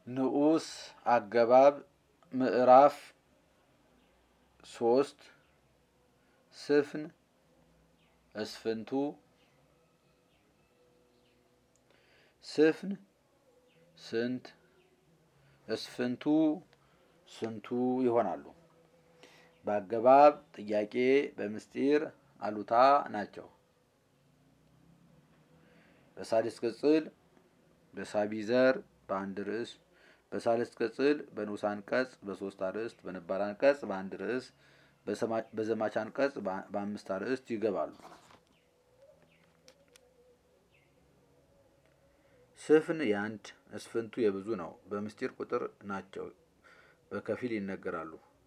ንዑስ አገባብ ምዕራፍ ሶስት ስፍን እስፍንቱ ስፍን ስንት እስፍንቱ ስንቱ ይሆናሉ። በአገባብ ጥያቄ በምስጢር አሉታ ናቸው። በሳድስ ቅጽል በሳቢ ዘር በአንድ ርዕስ በሳልስ ቅጽል በንዑስ አንቀጽ በሶስት አርዕስት በነባር አንቀጽ በአንድ ርዕስ በዘማች አንቀጽ በአምስት አርዕስት ይገባሉ። ስፍን የአንድ እስፍንቱ የብዙ ነው። በምስጢር ቁጥር ናቸው። በከፊል ይነገራሉ።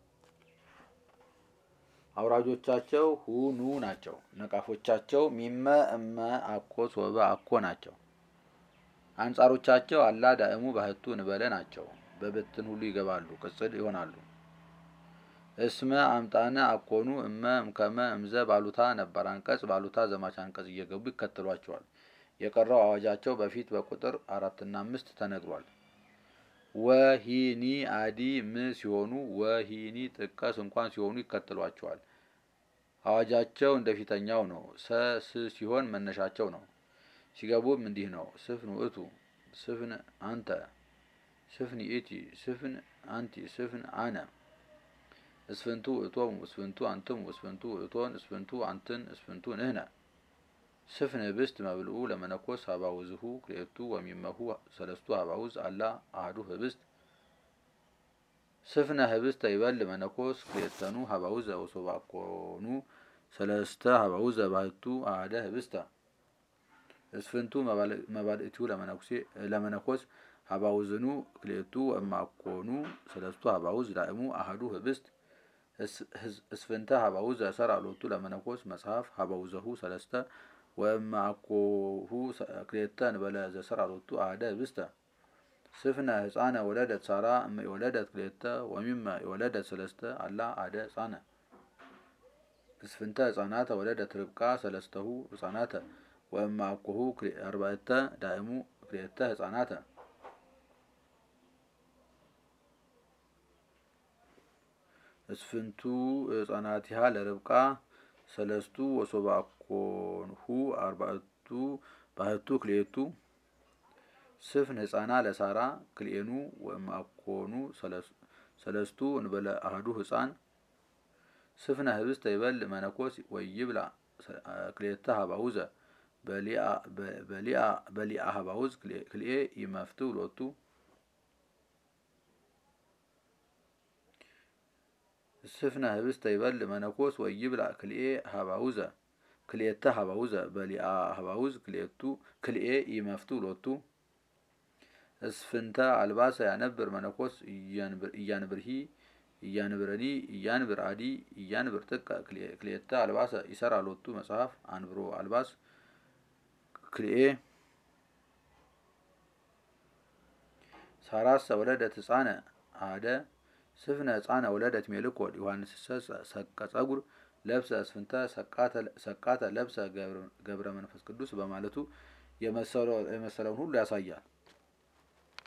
አውራጆቻቸው ሁኑ ናቸው። ነቃፎቻቸው ሚመ እመ አኮ ሶበ አኮ ናቸው። አንጻሮቻቸው አላ ዳእሙ ባህቱ እንበለ ናቸው። በብትን ሁሉ ይገባሉ፣ ቅጽል ይሆናሉ። እስመ አምጣነ አኮኑ እመ እምከመ እምዘ ባሉታ ነባር አንቀጽ ባሉታ ዘማች አንቀጽ እየገቡ ይከተሏቸዋል። የቀረው አዋጃቸው በፊት በቁጥር አራትና አምስት ተነግሯል። ወሂኒ አዲ ም ሲሆኑ ወሂኒ ጥቀስ እንኳን ሲሆኑ ይከተሏቸዋል። አዋጃቸው እንደ ፊተኛው ነው። ሰ ስ ሲሆን መነሻቸው ነው። ሲገቡም እንዲህ ነው። ስፍን ውእቱ፣ ስፍን አንተ፣ ስፍን ይእቲ፣ ስፍን አንቲ፣ ስፍን አነ፣ እስፍንቱ ውእቶሙ፣ እስፍንቱ አንትሙ፣ እስፍንቱ ውእቶን፣ እስፍንቱ አንትን፣ እስፍንቱ ንህነ። ስፍን ህብስት መብልኡ ለመነኮስ ሀባውዝሁ ክልኤቱ ወሚመሁ ሰለስቱ ሀባውዝ አላ አህዱ ህብስት ስፍነ ህብስተ ይበል መነኮስ ክልኤተኑ ሀባውዘ ወሶበ አኮኑ ሰለስተ ሀባውዘ ባህቱ አሐደ ህብስተ እስፍንቱ መባልእቲሁ ለመነኮስ ሀባውዝኑ ክልኤቱ እማኮኑ ሰለስቱ ሀባውዝ ዳእሙ አሐዱ ህብስት እስፍንተ ሀባውዘ ሰር አሎቱ ለመነኮስ መጽሐፍ ሀባውዘሁ ሰለስተ ወእማኮሁ ክልኤተ እንበለ ዘሰር አሎቱ አሐደ ህብስተ ስፍነ ህፃነ ወለደት ሳራ እመ የወለደት ክልኤተ ወሚመ የወለደት ሰለስተ አላ አሐደ ህፃነ እስፍንተ ህፃናተ ወለደት ርብቃ ሰለስተሁ ህፃናተ ወእማ አኮሁ አርባዕተ ዳእሙ ክልኤተ ህፃናተ እስፍንቱ ህፃናቲሃ ለርብቃ ሰለስቱ ወሶበ አኮንሁ አርባዕቱ ባህቱ ክልኤቱ ስፍን ህፃና ለሳራ ክልኤኑ ወእማ አኮኑ ሰለስቱ እንበለ አህዱ ህፃን ስፍነ ህብስተ ይበል መነኮስ ወይብላ ክልኤተ ሀባውዘ በሊአ ሀባውዝ ክልኤ ይመፍትው ሎቱ ስፍነ ህብስተ ይበል መነኮስ ወይብላ ክልኤ ሀባውዘ ክልኤተ ሀባውዘ በሊአ ሀባውዝ ክልኤቱ ክልኤ ይመፍትው ሎቱ እስፍንተ አልባሰ ያነብር መነኮስ እያንብርሂ እያንብረኒ እያንብር አዲ እያንብር ጥቀ ክልኤተ አልባሰ ይሰራ ሎቱ መጽሐፍ አንብሮ አልባስ ክልኤ ሳራሰ ወለደት ህፃነ አደ ስፍነ ህፃነ ወለደት ሜልኮል ዮሐንስሰ ሰቀ ጸጉር ለብሰ እስፍንተ ሰቃተ ለብሰ ገብረ መንፈስ ቅዱስ በማለቱ የመሰለውን ሁሉ ያሳያል።